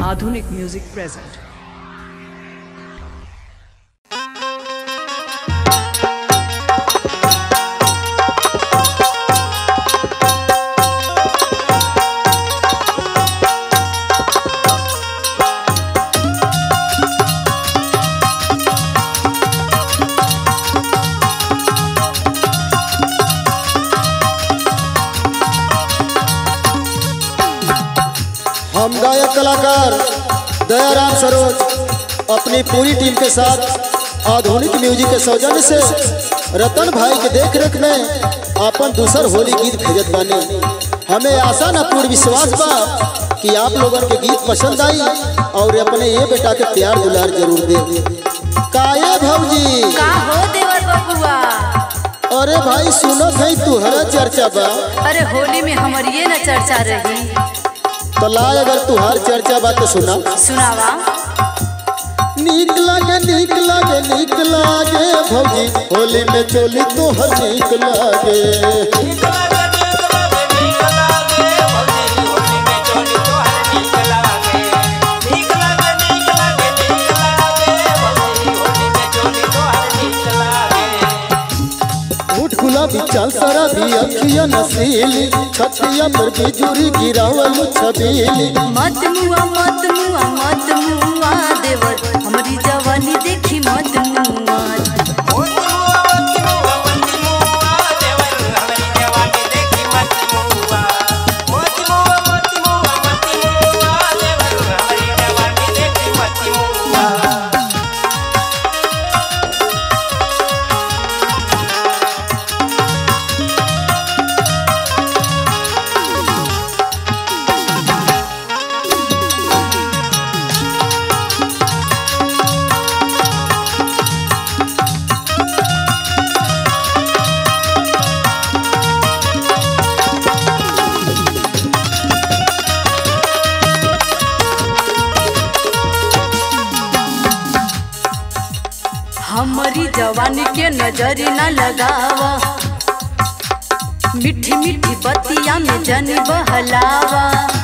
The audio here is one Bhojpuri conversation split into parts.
Madhunik Music present. हम गायक कलाकार दयाराम सरोज अपनी पूरी टीम के साथ आधुनिक म्यूजिक के सौजन्य से रतन भाई के देख रेख में अपन दूसर होली गीत भेजत बानी हमें आशा न पूर्ण विश्वास बा कि आप लोगन के गीत पसंद आई और अपने ये बेटा के प्यार दुलार जरूर दे काये भौजी का हो देवर बबुआ अरे भाई सुनो भाई तुहरा चर्चा बा अरे होली में हमर ये न चर्चा रही तो लाए अगर तुहार चर्चा बा तो सुना सुनावा नीक लागे नीक लागे नीक लागे भौजी होली में चोली तोहर नीक लागे उठ गुलाबी चाल सारा भी अखिया नसीली छतिया पर बिजुरी गिरावल छबीली मत मुआ मत मुआ मत मुआ देवर हमारी जवानी देखी मत मुआ हमारी जवानी के नजर न लगावा मीठी मीठी बतिया में जन बहलावा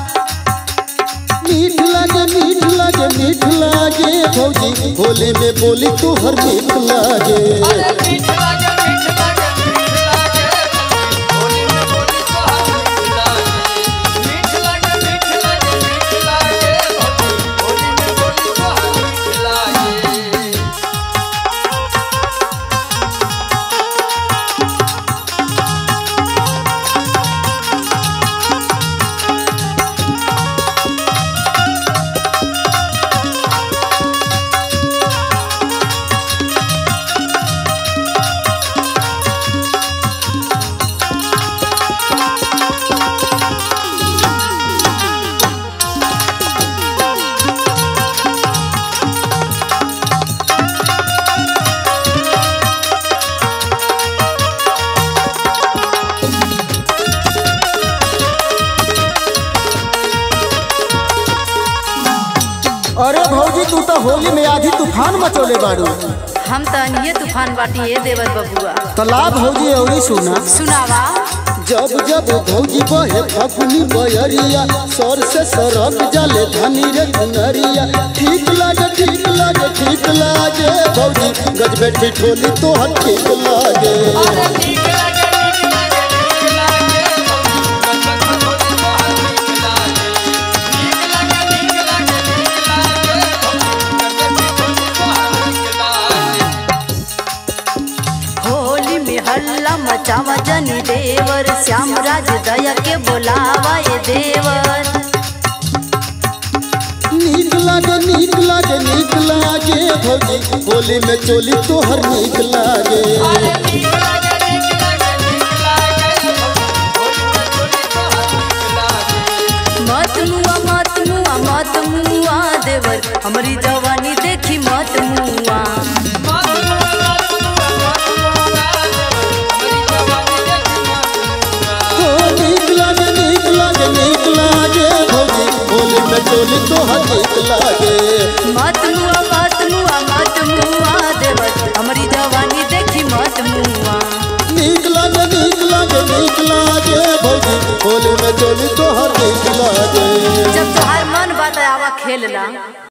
मीठ लागे मीठ लागे मीठ लागे भौजी होली में बोली तोहर मीठ लागे अरे भौजी तू तो होली में आधी तूफान मचोले बाड़ू हम तो अनिये तूफान बाटी ये देवर बबुआ तलाब भौजी औरी सुना सुनावा जब जब भौजी बहे फगुनी बयरिया सर से सरक जाले धनी रे धनरिया ठीक लागे ठीक लागे ठीक लागे भौजी गजबे ठिठोली तोहर ठीक लागे होली में हल्ला मचावा जनी देवर श्याम राज दया के बोलावा ये देवर नीक लागे नीक लागे नीक लागे भौजी होली में चोली तोहर नीक लागे मत मुआ मत मुआ मत मुआ देवर हमारी जवानी देखी मत मुआ हो नीक लागे नीक लागे नीक लागे भौजी होली में चोली तोहर नीक लागे मत मुआ मत मुआ मत मुआ देवर हमारी जवानी देखी मत मुआ नीक लागे नीक लागे नीक लागे भौजी होली में चोली तोहर नीक लागे जब तोहार मन बात आवा खेल ला